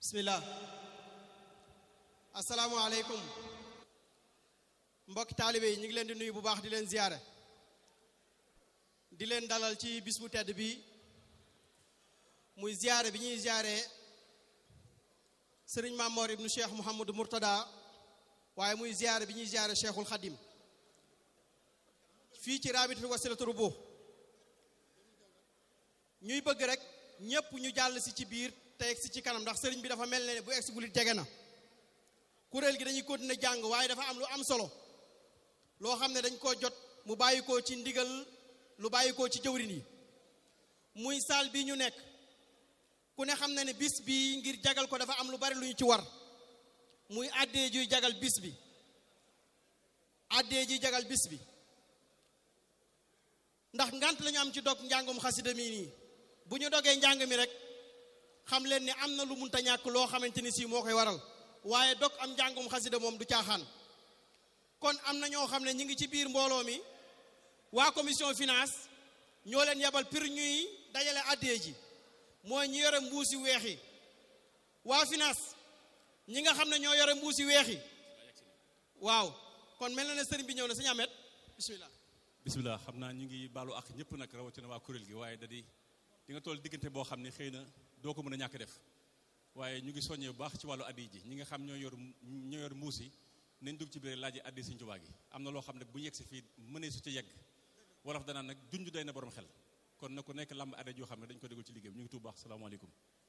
bismillah asalaamualeykum mbokki taalibe yi ñu ngi leen di nuyu bu baax di leen ziyaare di leen dalal ci bis bu tedd bi muy ziyaare bi ñuy ziyaare sëriñ Mamor ibnu cheikh Mouhamadou Mourtada waaye muy ziyaare bi ñuy ziyaare cheikhul Khadim fii ci rabitatul wasilatu rubuh ñuy bëgg rek ñépp ñu jàll si ci biir te egg si ci kanam ndax sëriñ bi dafa mel ne bu egg si gulit jege na kuréel gi dañuy continuer jàng waaye dafa am lu am solo loo xam ne dañ koo jot mu bàyyi ko ci ndigal lu bàyyi ko ci jëwrin yi muy saal bi ñu nekk ku ne xam na ne bis bi ngir jagal ko dafa am lu bari lu ñu ci war muy àddee juy jagal bis bi àddee juy jagal bis bi ndax ngant lañu am ci dog njàngum xasida mii nii bu ñu dogee njàng mi rek xam leen ni am na lu munta ñàkk loo xamante ni si moo koy waral waaye dog am njàngum xasida moom du caaxaan kon am na ñoo xam ne ñi ngi ci biir mbooloo mi waa commission finance ñoo leen yebal pir ñuy dajale addee ji mooy ñi yore mbuusi weex yi waa finance ñi nga xam ne ñoo yore mbuusi weex yi waaw kon mel na ne sëriñ bi ñëw na sëñ Amet bismillah bisimilah xam naa ñu ngi baalu ak ñëpp nag rawatina waa kuréel gi waaye da di di nga toll diggante boo xam ne xëy na doo ko mën a ñàkk def waaye ñu ngi soññee bu baax ci wàllu addi ji ñi nga xam ñoo yor ñoo yor mbuus yi nañ dugg ci biir laaj addi Sëñ Tuubaa gi am na loo xam ne bu yegg si fii mënee su ci yegg wolof danaan nag junj day na borom xel kon na ku nekk lamb addi joo xam ne dañ ko déglu ci liggéey ñu ngi tuub baax salaamaaleykum